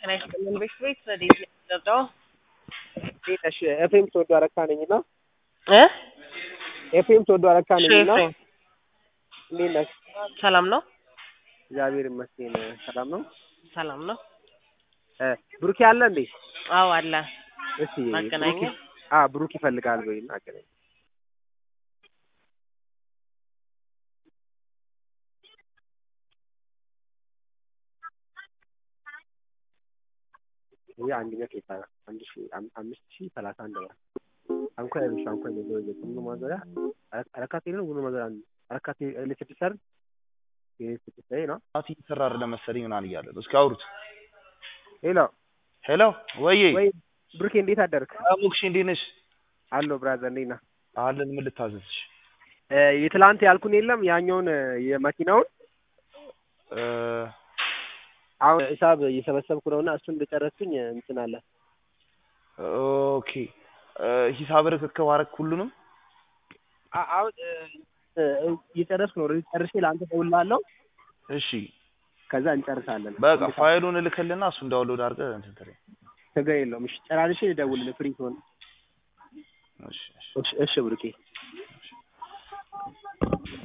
ጤና ይስጥልን ቤት ቤት ረዴት ነው የሚደርደው እንዴት ነሽ? ኤፍሬም ተወዶ አረካ ነኝ እና እ ኤፍሬም ተወዶ አረካ ነኝ እና ኤፍሬም እንዴት ነሽ? ሰላም ነው እግዚአብሔር ይመስገን ሰላም ነው። ሰላም ነው እ ብሩኬ አለ እንዴ? አዎ አለ እስቲ ማገናኘት? ብሩኬ- አ ብሩክ ይፈልጋል ወይ አገናኝ ይሄ አንደኛ ኬታ አንድ ሺ አም- አምስት ሺ ሰላሳ አንድ ብር አንኳ ያሉሽ አንኳ ነው ነው ነው ማዘሪያ አረካቴ ነው ጉኑ ማዘሪያ አረካቴ ለተሰር ይሄ ተሰይ ነው ናቲ እየሰራ አይደለም መሰለኝ ምናምን እያለ ነው። እስኪ አውሩት። ሄሎ ሄሎ ወዬ ወይ ብሩኬ እንዴት አደርክ? ሙክሽ እንዴት ነሽ? አሎ ብራዘር እንዴት ነህ? አለን ምን ልታዘዝሽ? እ የትላንት ያልኩን የለም ያኛውን እ የመኪናውን እ አሁን ሂሳብ እየሰበሰብኩ ነውና እሱን እንደጨረስኩኝ እንትን አለ ኦኬ እ ሂሳብ ርክክብ አደረክ ሁሉንም? አ- አሁን እ እ እየጨረስኩ ነው። ኦልሬዲ ጨርሼ ለአንተ እደውልልሃለሁ። እሺ ከዛ እንጨርሳለን። በቃ ፋይሉን እልክልና እሱን ዳውንሎድ አድርገህ እንትን ትለኝ። ችግር የለውም። እሺ ጨራርሼ ልደውልልህ ፍሪ ትሆን። እሺ እሺ እሺ እሺ ብሩኬ